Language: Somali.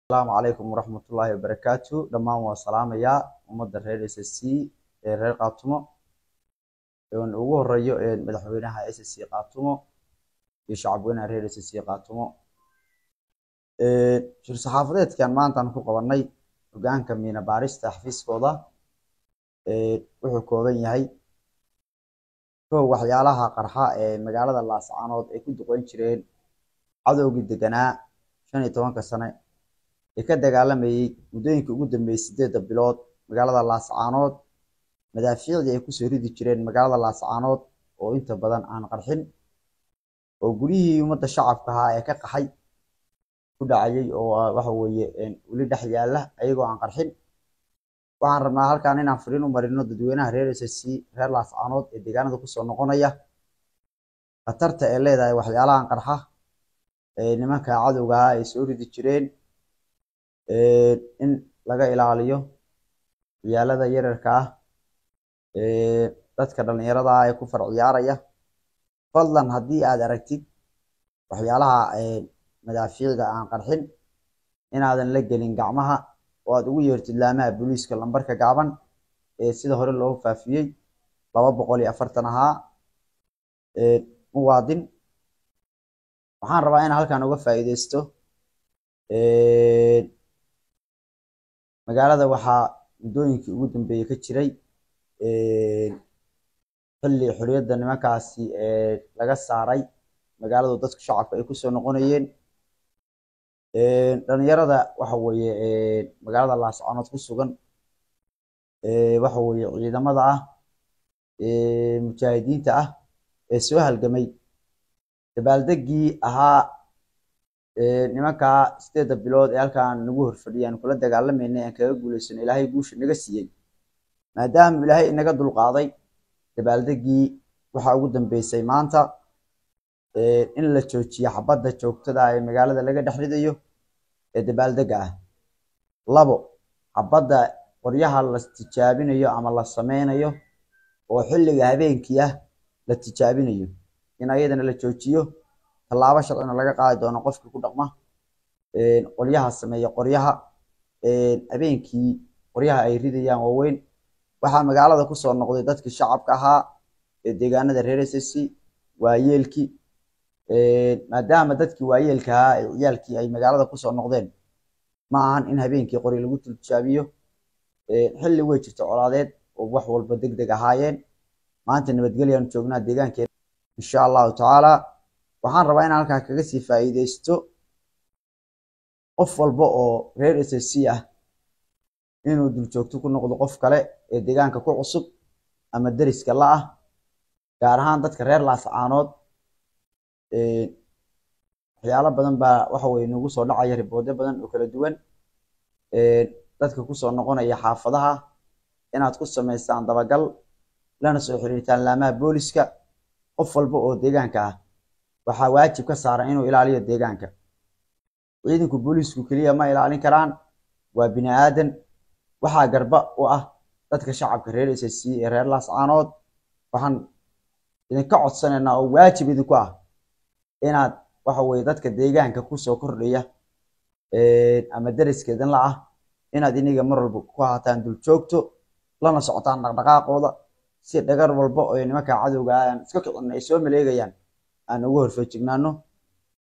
asalaamu calaykum waraxmatullaahi wabarakaatu dhammaan waa salaamayaa ummadda reer s s c ee reer qaatumo ugu horeeyo madaxweynaha s s c qaatumo iyo shacabweynaha reer s s c qaatumo shir saxaafadeedkan maantaan ku qabanay hogaanka miina baarista xafiiskooda wuxuu kooban yahay kow waxyaalaha qarxa ee magaalada laascaanood ay ku duqeyn jireen cadowgii deganaa shan iyo tobanka sane ee ka dagaalamayey muddooyinkii ugu dambeeyey sideedda bilood magaalada laascaanood madaafiicdii ay kusoo ridi jireen magaalada laascaanood oo inta badan aan qarxin oo guryihii ummadda shacabka ahaa ee ka qaxay ku dhacayay oo waxa weeye weli dhex yaalla ayagoo aan qarxin waxaan rabnaa halkan inaan fariin u marino dadweynaha reer s s c reer laascaanood ee deegaanada kusoo noqonaya khatarta ee leedahay waxyaalahan qarxa ee nimanka cadowga ah ay soo ridi jireen in laga ilaaliyo ciyaalada yararka ah dadka dhallinyarada ah ee ku far ciyaaraya fadlan haddii aad aragtid waxyaalaha madaafiicda aan qarxin inaadan la gelin gacmaha oo aad ugu yeertid laamaha booliiska lambarka gaaban ee sida hore loogu faafiyey laba boqol iyo afartan ahaa muwaadin waxaan rabaa inaan halkan uga faa'iideysto magaalada waxaa muddooyinkii ugu dambeeyey ka jiray xilli xorriyadda nimankaasi laga saaray magaaladu dadku shacabka ay kusoo noqonayeen dhalinyarada waxa weeye magaalada laascaanood ku sugan waxa weeye ciidamada ah mujaahidiinta ah ee soo halgamay dabaaldegii ahaa nimankaa sideedda bilood ee halkaan nagu horfadhiyaan kula dagaalamayna aan kaga guuleysano ilaahay guusha naga siiyey maadaama ilaahay inaga dulqaaday dabaaldegii waxaa ugu dambeysay maanta in la joojiyo xabadda joogtada ee magaalada laga dhex ridayo ee dabaaldega ah labo xabadda qoryaha la tijaabinayo ama la sameynayo oo xilliga habeenkii ah la tijaabinayo in ayadana la joojiyo tallaabo sharcina laga qaadi doono qofkii ku dhaqma qoryaha sameeya qoryaha habeenkii qoryaha ay ridayaan waaweyn waxaa magaalada kusoo noqday dadkii shacabka ahaa ee deegaanada reer s s c waayeelkii maadaama dadkii waayeelka ahaa ee ciyaalkii ay magaalada kusoo noqdeen ma ahan in habeenkii qori lagu tijaabiyo xilli wey jirta colaadeed oo wax walba deg deg ahaayeen maanta nabadgelyaanu joognaa deegaankeena insha allahu tacaala waxaan rabaa inaan halkaa kaga sii faa'iideysto qof walba oo reer s s c ah inuu duljoogto ku noqdo qof kale ee deegaanka ku cusub ama deriska la ah gaar ahaan dadka reer laascaanood waxyaalo badan baa waxa weye nagu soo dhacaya riboodyo badan oo kala duwan dadka kusoo noqonaya xaafadaha inaad ku samaystaan dabagal lana soo xiriirtaan laamaha booliska qof walba oo deegaanka ah waxaa waajib ka saaran inuu ilaaliyo deegaanka ciidanku booliisku keliya ma ilaalin karaan waa bini aadan waxaa garba u ah dadka shacabka reer s s c ee reer laascaanood waxaan idinka codsanaynaa oo waajib idinku ah inaad waxa weye dadka deegaanka kusoo kordhaya ama deriskeedan la ah inaad iniga mar walba ku haataan dul joogto lana socotaan dhaqdhaqaaqooda si dhagar walba oo nimanka cadowga ah aan iska kicin ay soo maleegayaan aan ugu horfeejignaano